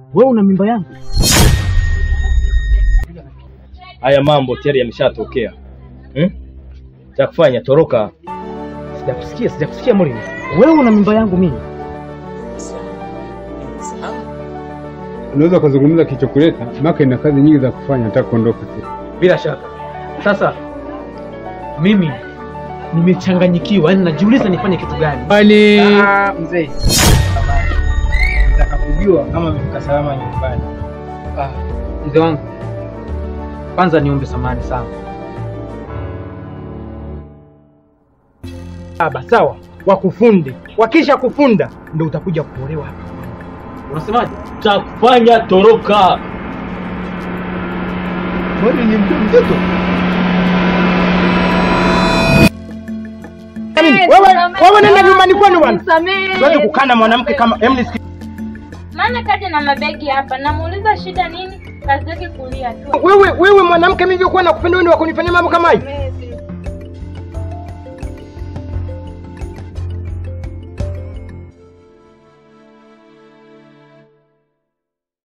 Wewe una mimba yangu? Haya mambo tayari yameshatokea. Hmm? Cha kufanya toroka. Sijakusikia, sijakusikia Morini. Wewe una mimba yangu mimi? Unaweza ukazungumza kichokuleta, maka ina kazi nyingi za kufanya, nataka kuondoka tu. Bila shaka. Sasa mimi nimechanganyikiwa, yani najiuliza nifanye kitu gani? Bali Ah, mzee. Nitakapojua kama mmefika salama nyumbani. Ah, mzee wangu. Kwanza niombe samahani sana. Baba, sawa. Wakufunde. Wakisha kufunda ndio utakuja kuolewa hapa. Unasemaje? Cha kufanya toroka. Mbona ni mjamzito? Wewe wewe nenda nyumbani kwenu bwana. Nisamehe. Siwezi kukaa na mwanamke kama hem nisikie. Maana kaja na mabegi hapa, namuuliza shida nini, kazi yake kulia tu. Wewe wewe mwanamke mimi nilikuwa nakupenda wewe ndio wakunifanyia mambo kama hii.